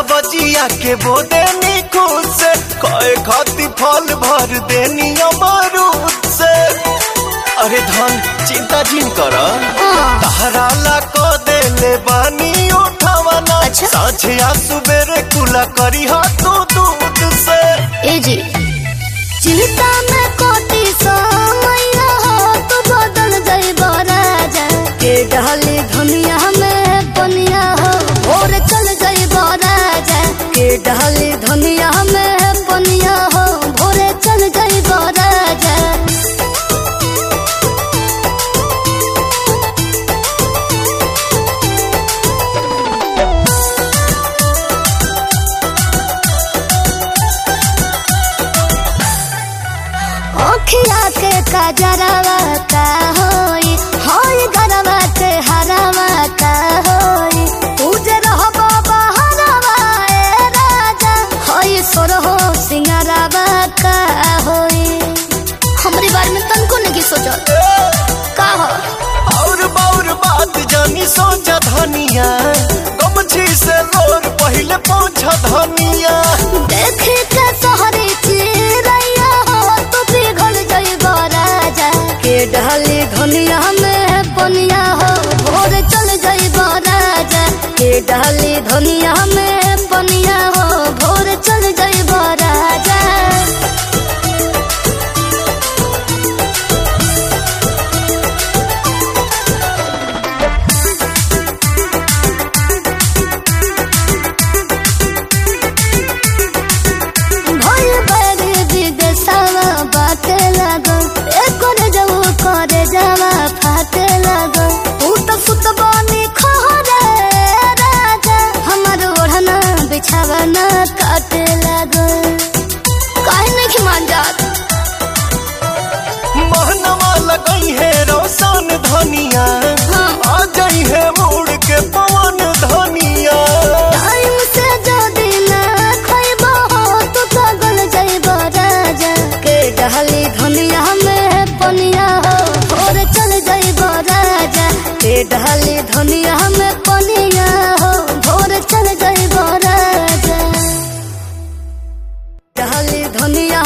सब्जिया के बोदेनी खुद से कहे खाती फल भर देनी अमरूद से अरे धन चिंता जिन कर तहरा ला को देले बानी उठावना अच्छा। साझे आ सुबेरे कुला करी हा तू दूध से ए जी चिंता में कोटी समैया हो तू बदल गई राजा के डाली धनिया में बनिया हो भोर चल गई राजा के डाली धनिया में बनिया हो भोरे चल गई राजा ओखिया के कजरवा का होई होई गरवा के हरवा का होई पूजे रहबो बहरवा ए राजा होई सोरहो सिंगारवा का होई हमरी बारे में तनको नहीं सोचल का हो और बाउर बात जानी सोचा धनिया गमछी से लोर पहले पहुंचा धनिया देखे के तोहरी चिरैया हो तू पिघल जइबो राजा के डाली धनिया में पनिया हो भोर चल जइबो राजा के डाली धनिया में पनिया हो भोर चल जइबो राजा भोल बड़ी विदेशवा बाटे लागो एकर जऊ करे जावा फाटे लागो ऊ तो सुत बनी खहरे राजा हमर ओढ़ना बिछावा ना काटे लागो काहे नहीं मान जात महनवा लगई है रोशन धनिया हाँ। आ जाई है मुड़ के पवन धनिया टाइम से जदी ना खइबो हो तो पागल जइबो राजा के डहली धनिया में पनिया हो भोर चल जइबो राजा के डहली धनिया में पनिया हो भोर चल जइबो राजा डहली धनिया